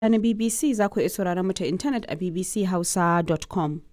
na BBC za ku iya sauraron mu ta intanet a bbchausa.com.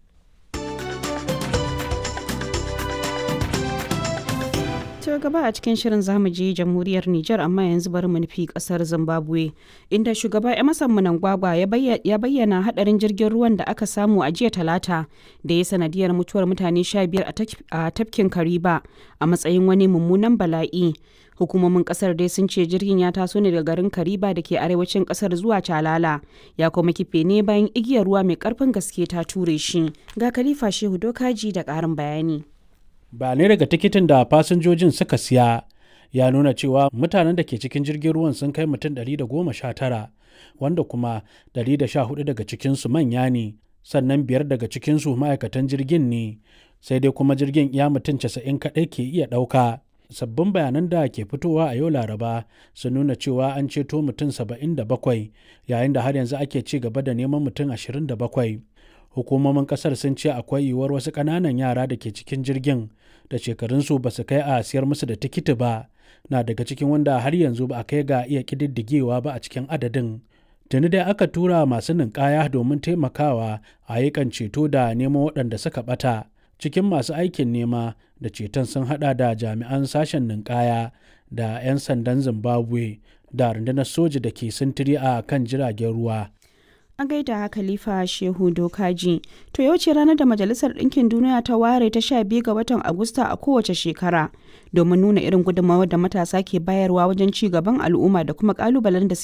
To gaba a cikin shirin zamu je jamhuriyar Nijar amma yanzu bari mu nufi kasar Zimbabwe inda shugaba Emerson Mnangagwa ya bayyana hadarin jirgin ruwan da aka samu a jiya talata da ya sanadiyar mutuwar mutane 15 a tafkin Kariba a matsayin wani mummunan bala'i. Hukumomin kasar dai sun ce jirgin ya taso ne daga garin Kariba da ke arewacin kasar zuwa Calala ya kuma kife ne bayan igiyar ruwa mai karfin gaske ta ture shi. Ga Khalifa Shehu Dokaji da karin bayani. bayanai daga tikitin da fasinjojin suka siya ya nuna cewa mutanen da ke cikin jirgin ruwan sun kai mutum 119 wanda kuma 114 daga cikinsu manya ne sannan biyar daga cikinsu ma'aikatan jirgin ne sai dai kuma jirgin ya mutum 90 kaɗai ke iya ɗauka sabbin bayanan da ke fitowa a yau laraba sun nuna cewa an ceto mutum 77 yayin da har yanzu ake ci gaba da neman mutum 27 hukumomin kasar sun ce akwai yiwuwar wasu ƙananan yara da ke cikin jirgin da shekarunsu ba su kai a siyar musu da tikiti ba na daga cikin wanda har yanzu ba a kai ga iya ƙididdigewa ba a cikin adadin tuni dai aka tura masu ninkaya domin taimakawa a ayyukan ceto da neman waɗanda suka ɓata cikin masu aikin nema da ceton sun hada da jami'an sashen ninkaya da 'yan sandan zimbabwe da rundunar soja da ke sintiri a kan jiragen ruwa a gaida khalifa shehu dokaji to yau ce ranar da majalisar ɗinkin duniya ta ware ta sha biyu ga watan agusta a kowace shekara domin nuna irin gudunmawar da matasa ke bayarwa wajen ci gaban al'umma da kuma kalubalen da